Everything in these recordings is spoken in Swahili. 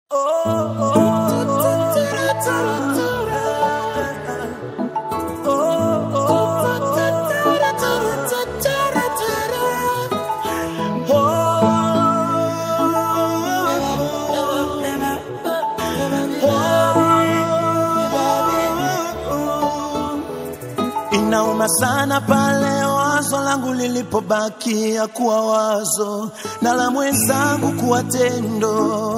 Inauma sana pale wazo langu lilipobakia kuwa wazo na la mwenzangu kuwa tendo.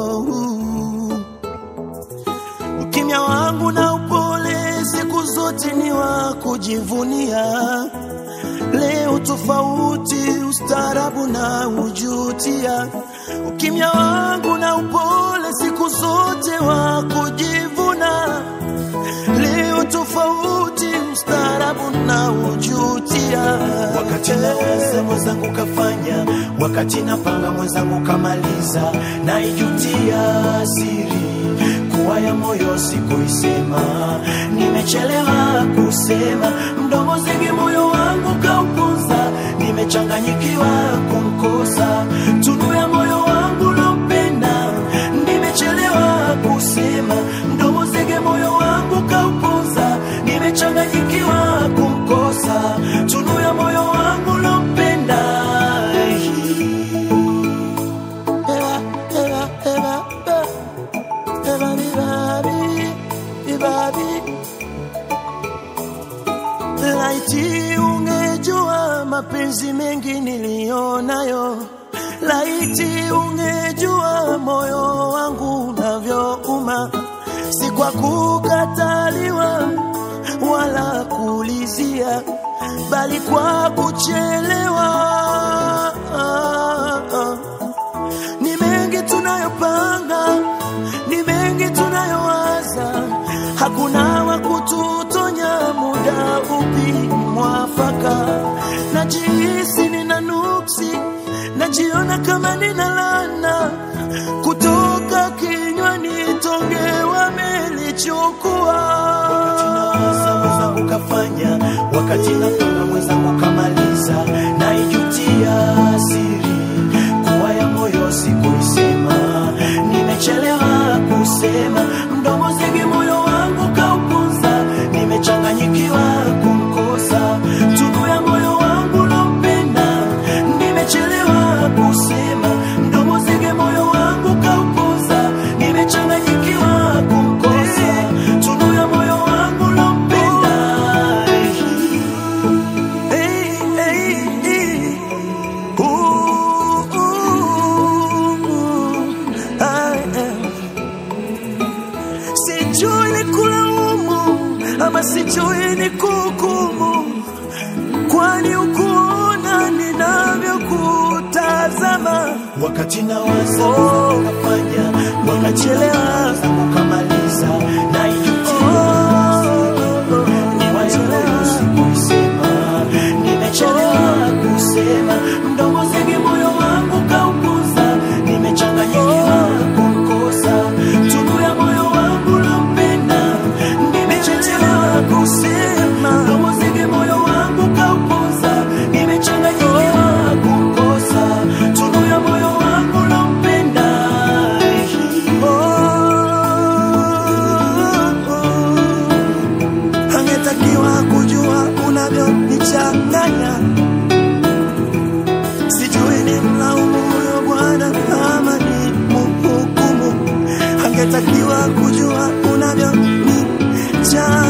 Ukimya wangu na upole siku zote ni wa kujivunia. Leo tofauti, ustaarabu na ujutia. Ukimya wangu na upole siku zote wa kujivuna. Leo tofauti, ustaarabu na ujutia. wakati nawaza mwenzangu kafanya, wakati napanga mwenzangu kamaliza, naijutia siri kuwa ya moyo sikuisema, nimechelewa kusema, mdomo zingi moyo wangu kaupunza, nimechanganyikiwa kumkosa, tunu ya moyo wangu lompenda, nimechelewa kusema, mdomo zingi moyo wangu kaupunza, nimechanganyikiwa kumkosa, tunu ya moyo wangu lompenda. Eva, Eva, Eva, Eva, Eva, Vivavi, Vivavi. Laiti ungejua mapenzi mengi niliyonayo, laiti ungejua moyo wangu unavyouma, si kwa kukataliwa wala kuulizia, bali kwa kuchelewa. Ni mengi tunayopanga, ni mengi tunayowaza, hakuna wa kututonya muda upi mwafaka. Najihisi nina nuksi, najiona kama nina lana kutoka kinywani, tonge wamelichukua. nawaza mwenzangu kafanya, wakati napanga mwenzangu kamaliza, naijutia siri kuwa ya moyo sikuisema, nimechelewa kusema, mdomo zingi moyo wangu kaupunza, nimechanganyikiwa kumkosa, tunu ya moyo wangu lompenda, nimechelewa kusema, mdomo zingi moyo wangu kaupunza, nimechanganyikiwa kumkosa, tunu ya moyo wangu lompenda. Hey, hey, hey. Ooh, ooh, ooh. I am. Sijui ni kulaumu ama sijui ni kuhukumu, kwani ukuona ninavyokutazama. wakati nawaza Oh. kafanya wakati Chelewa. zangu kamaliza naijutia Oh, niwachelewa sikuisema nimechelewa kusema mdomo zingi moyo wangu kaukuza nimechanganyikiwa kumkosa tunu ya moyo wangu lompenda nimechelewa kusema mdomo zingi moyo wangu kaukuza nimechanganyikiwa kumkosa tunu ya moyo wangu lompenda angetakiwa kujua unavyonichanganya. Sijui ni mlaumu huyo Bwana ama ni mhukumu. Angetakiwa kujua unavyonichanganya.